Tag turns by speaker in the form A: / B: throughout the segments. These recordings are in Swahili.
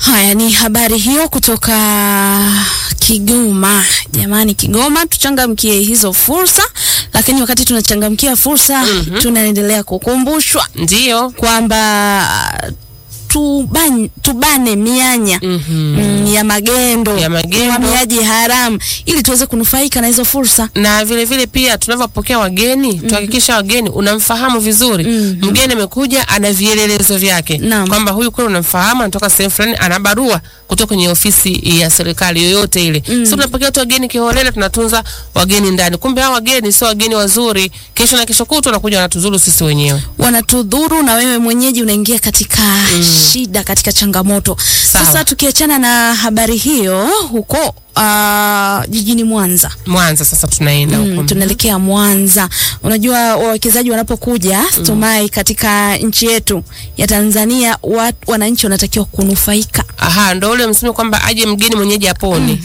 A: Haya ni habari hiyo kutoka Kigoma. Jamani, Kigoma tuchangamkie hizo fursa, lakini wakati tunachangamkia fursa
B: Mhm.
A: tunaendelea kukumbushwa
B: Ndio.
A: kwamba tubane, tubane mianya
B: Mhm.
A: mm, ya magendo
B: Ya magendo.
A: uhamiaji haramu ili tuweze kunufaika na hizo fursa.
B: na vile vile pia tunavyopokea wageni tuhakikisha wageni unamfahamu vizuri.
A: Mhm.
B: Mgeni amekuja ana vielelezo vyake
A: Naam.
B: kwamba huyu kweli unamfahamu, anatoka sehemu fulani, ana barua kutoka kwenye ofisi ya serikali yoyote ile.
A: Mm.
B: Sio tunapokea tu wageni kiholela, tunatunza wageni ndani, kumbe hao wageni sio wageni wazuri. Kesho na kesho kutwa wanakuja wanatuzuru sisi wenyewe.
A: wanatudhuru na wewe mwenyeji unaingia katika shida, katika changamoto.
B: Sawa.
A: Sasa tukiachana na habari hiyo huko uh, jijini Mwanza
B: Mwanza sasa tunaenda huko.
A: Mm, tunaelekea Mwanza. Unajua wawekezaji wanapokuja Stumai katika nchi yetu ya Tanzania, wat, wananchi wanatakiwa kunufaika.
B: Aha, ndo ule msemo kwamba aje mgeni mwenyeji apone.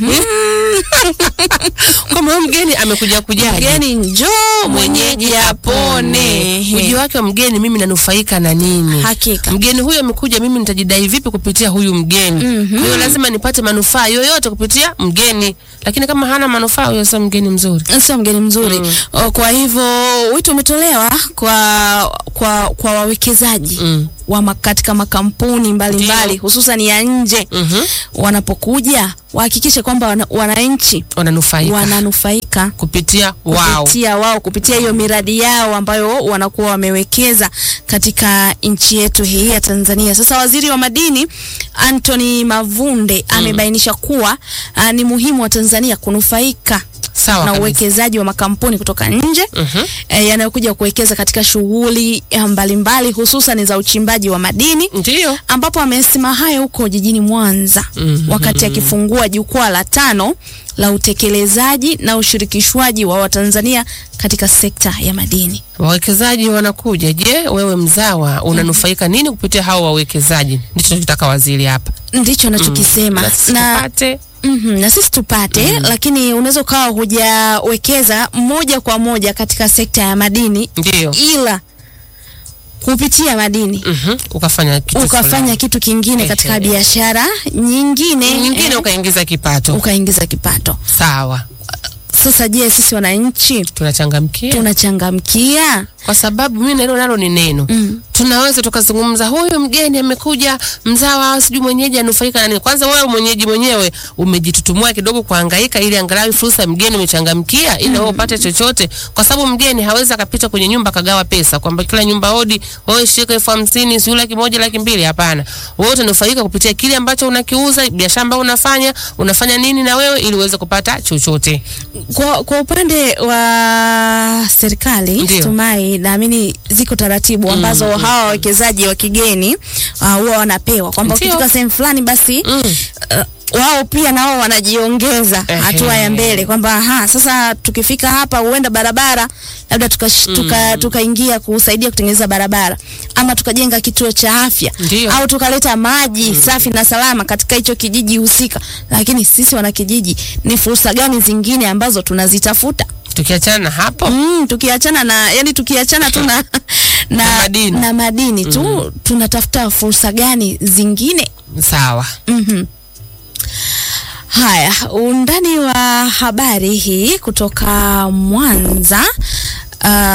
B: Kwamba huyu mgeni amekuja kujaje?
A: Mgeni njoo, mwenyeji apone.
B: Ujio wake wa mgeni mimi nanufaika na nini?
A: Hakika.
B: Mgeni huyo amekuja, mimi nitajidai vipi kupitia huyu mgeni?
A: Mhm.
B: Kwa hiyo lazima nipate manufaa yoyote kupitia mgeni, lakini kama hana manufaa, huyo sio mgeni mzuri.
A: sio mgeni mzuri
B: Mm.
A: O, kwa hivyo wito umetolewa kwa kwa kwa wawekezaji
B: Mm.
A: wa ma- katika makampuni mbalimbali
B: Ndio.
A: hususan ya nje
B: Mhm.
A: wanapokuja wahakikishe kwamba wana, wananchi
B: Wananufaika
A: wananufaika
B: kupitia wao.
A: kupitia wao kupitia hiyo miradi yao ambayo wanakuwa wamewekeza katika nchi yetu hii ya Tanzania. Sasa waziri wa madini Anthony Mavunde amebainisha kuwa uh, ni muhimu wa Tanzania kunufaika
B: Sawa
A: na
B: kabisa.
A: uwekezaji wa makampuni kutoka nje
B: Mhm.
A: eh, yanayokuja kuwekeza katika shughuli eh, mbalimbali hususan za uchimbaji wa madini
B: Ndio.
A: ambapo amesema hayo huko jijini Mwanza
B: Mhm.
A: wakati akifungua jukwaa la tano la utekelezaji na ushirikishwaji wa Watanzania katika sekta ya madini.
B: Wawekezaji wanakuja. Je, wewe mzawa unanufaika nini kupitia hao wawekezaji? Ndicho tunachotaka waziri hapa.
A: Ndicho anachokisema
B: Na sisi
A: na,
B: tupate
A: mhm, na sisi tupate, lakini unaweza ukawa hujawekeza moja kwa moja katika sekta ya madini,
B: ndio.
A: ila kupitia madini
B: Mhm. Ukafanya kitu
A: ukafanya
B: fulani.
A: kitu kingine katika
B: Ehe.
A: biashara nyingine,
B: nyingine
A: eh,
B: ukaingiza kipato.
A: ukaingiza kipato.
B: Sawa,
A: Sasa je, sisi wananchi
B: tunachangamkia
A: tunachangamkia?
B: kwa sababu mimi nalo nalo ni neno
A: Mm.
B: tunaweza tukazungumza, huyu mgeni amekuja, mzawa sijui mwenyeji anufaika na nini. Kwanza wewe mwenyeji mwenyewe umejitutumua kidogo kuhangaika, ili angalau fursa ya mgeni umechangamkia, ili wewe upate chochote, kwa sababu mgeni hawezi akapita kwenye nyumba akagawa pesa, kwamba kila nyumba hodi wewe shika elfu hamsini sijui laki moja laki mbili. Hapana, wewe utanufaika kupitia kile ambacho unakiuza, biashara ambayo unafanya, unafanya nini na wewe, ili uweze kupata chochote.
A: Kwa, kwa upande wa serikali
B: Ndio.
A: Stumai, naamini ziko taratibu ambazo hawa wawekezaji wa kigeni uh, huwa wanapewa kwamba
B: Ndio.
A: ukifika sehemu fulani basi
B: Mm.
A: uh, wao pia nao wanajiongeza
B: Ehe.
A: hatua ya mbele kwamba aha, sasa tukifika hapa huenda barabara labda tukaingia tuka, tukaingia kusaidia kutengeneza barabara ama tukajenga kituo cha afya
B: Ndio.
A: au tukaleta maji safi na salama katika hicho kijiji husika. Lakini sisi wanakijiji, ni fursa gani zingine ambazo tunazitafuta?
B: Tukiachana na hapo
A: Mm, tukiachana na yani tukiachana tu na na,
B: Na madini.
A: na madini tu tunatafuta fursa gani zingine?
B: sawa.
A: Mhm. Haya, undani wa habari hii kutoka Mwanza. Uh,